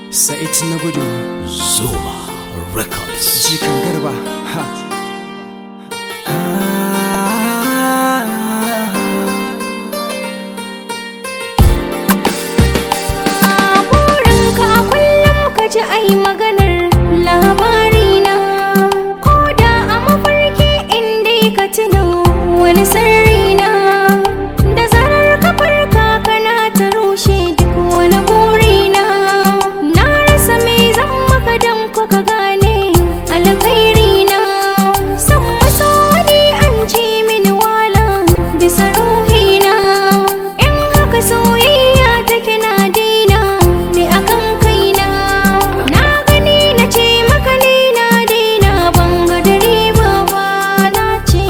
Sa'id na gudu Zuma Records. jikan garba ha burinka a kullum ka ji ai maganar labarina ko da a mafarki inda ka tuno wani sirrina da zarar ka farka kana ta rushe duk wani burina na rasa me zan maka don ko ka gane alkhairina san maso wani an ce mini wala bisa ruhina in haka soyayya take na daina ne akan kaina na gani na ce maka ni na daina ban ga dare ba ba na ce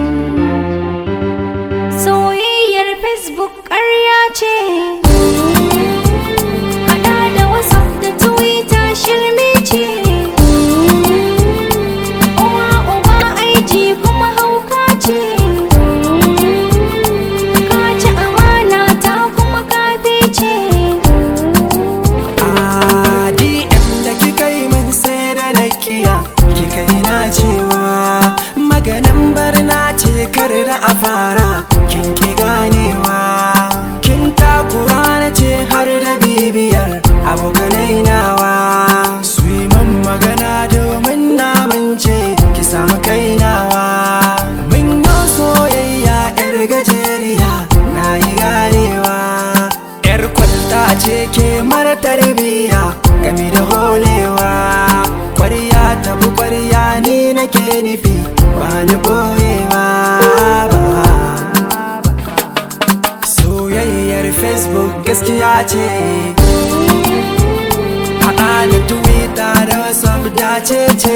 soyayyar facebook ƙarya ce Hada da whatsapp da twitter shirme ce uwa uba aiji kuma hauka ce ka ci amana ta kuma kafe ce a dm da kika yi min sai da nakiya kika yi na cewa maganin barna ce kar da a fara kin ki ganewa kin takura na ce har da bibiyar abokanai nawa su yi min magana domin na mince ki samu kai nawa min yi soyayya yar gajeriya na yi ganewa yar kwalta ce ke mara tarbiya game da holewa kwarya ta bi kwarya ni nake nufi ba ni boyewa ba soyayyar facebook gaskiya ce haɗa da twitter da whatsapp dace ce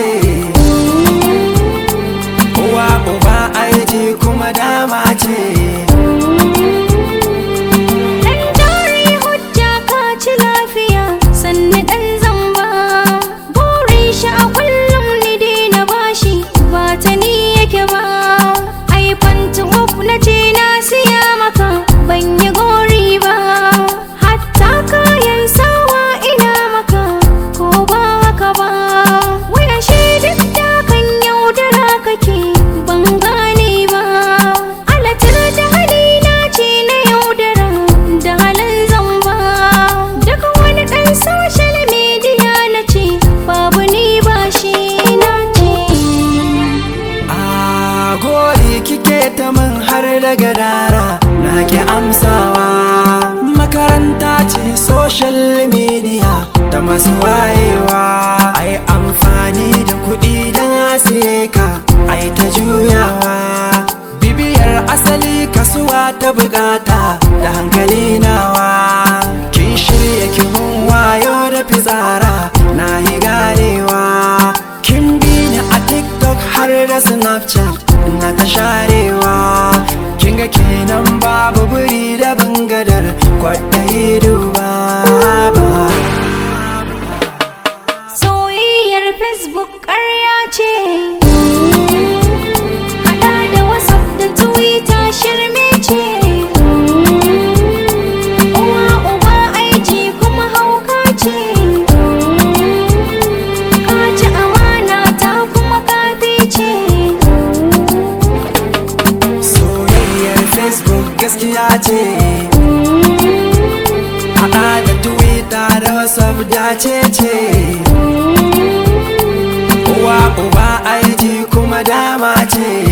uwa uba aiki kuma dama ce Dan jari hujja ka ci lafiya sanni dan zamba burin shi a kullum ni daina bashi ba ta ni yake ba ai fanti na ce na siya maka ban yi gori ba hatta kayan sawa ina maka ko ba haka ba waya shi duk da kan yaudara kake ban gane ba alatar da halina ce na yaudara da halin zamba duk wani ɗan social media na ce babu ni ba shi na ce a gori kike ta min har da gadara na ki amsawa makaranta ce social media ta masu wayewa ai amfani da kuɗi don siye ka ai ta juyawa bibiyar asali kasuwa ta bukata da hankali nawa kin shirya kimun wayo da fitsara na yi ganewa kin bi ni a tiktok har da snapchat na ta sharewa kin ga kenan babu buri da bangadar kwaɗayi duba ba soyayyar facebook ƙarya ce hada da whatsapp da twitter shirme ce uwa uba aiki kuma hauka ce ka ci amana ta kuma kafe ce soyayyar facebook gaskiya ce haɗa da twitter da whatsapp dace ce uwa uba aiki kuma dama ce